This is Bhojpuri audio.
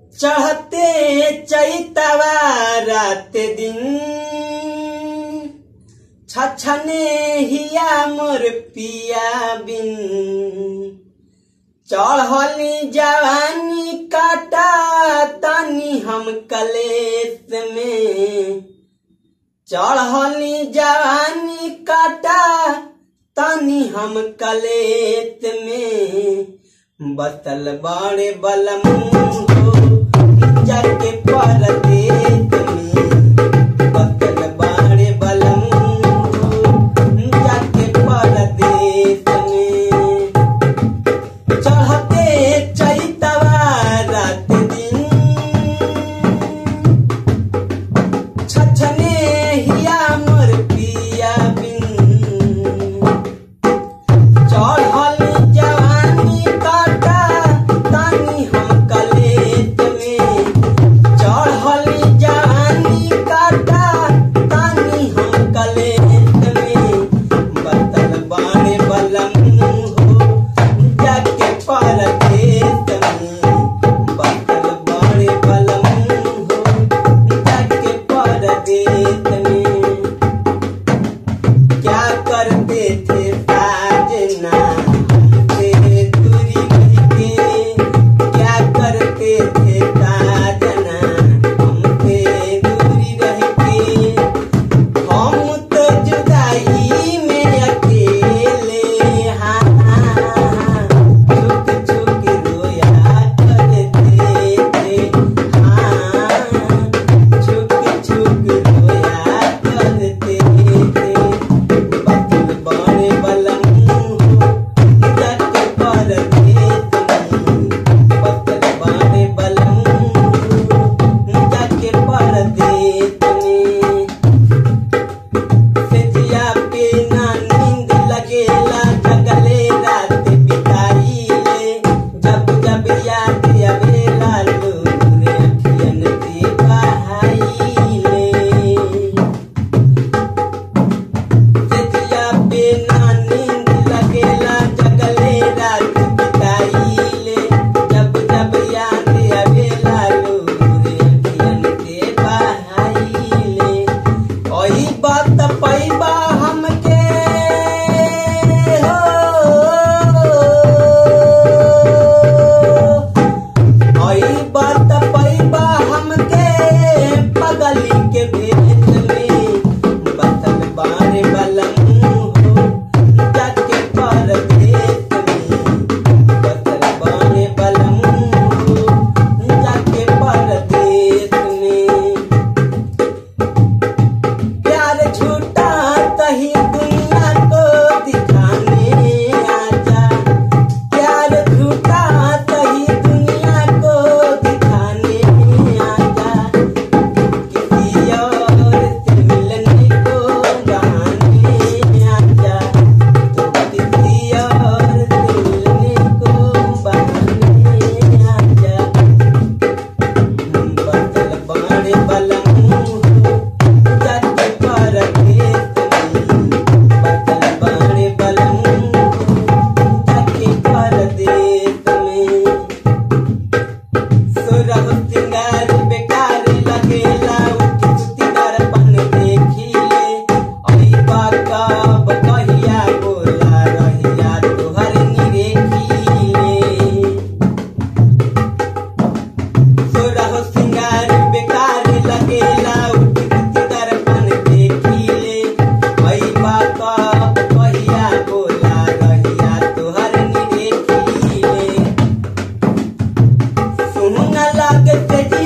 चढ़ते चैतवा रात दिन छछने हिया मोर पिया बिन चढ़ली जवानी काटा तनी हम कलेस में चढ़ली जवानी काटा तनी हम कलेस में बतल बड़े बलम हो जाके परदेस में बतल बड़े बलम हो जाके परदेस में चढ़ते चैतवा रात दिन छछने हिया मोर पिया बिन चढ़ल जवानी काटा तानी हम कलेत में चढ़ल जवानी काटा तानी हम कलेत में बतल बाणे बलम हो जाके परदेस में बतल बाणे बलम हो जाके परदेस में क्या करते थे साजना हमसे दूरी रह के क्या करते थे साजना हमसे दूरी रह के हम तो जुदाई में अकेले हाँ छुक छुक रोया करते थे हाँ छुक छुक रोया करते थे बतल बड़े बलम हो जाके परदेस में बतल बड़े बलम हो जाके परदेस में सेजिया पे ना नींद लगेला जगले रात बिताई ले जब जब याद आवेला लोरे अखियन से बहाई ले सेजिया पे ना नींद लगेला जगले रात बिताई ले जब जब याद आवेला लोरे अखियन से बहाई ले ओही बात पैबा हमके हो ओही बात पैबा हमके पगली के भेष में बतल बारे बलम हो जाके परदेस में बतल बारे बलम हो जाके परदेस में प्यार झूठा कहीं दुनिया को दिखाने आजा प्यार झूठा कहीं दुनिया को दिखाने आजा किसी और से मिलने को बहाने आजा तो किसी और से मिलने को बहाने आजा बदल बड़े बलम हो जाके परदेस में बदल बड़े बलम हो जाके परदेस में सुरह सिंगार बेकार लगेला उठ सुती दर्पण देखी ले ओई बाकब कहिया बोला रहिया तोहर निरेखी ले सोरह सिंगार बेकार लगेला उठ उठ दर्पण देखी ले भई बात कहिया बोला रहिया तोहर निरेखी ले सुन लगते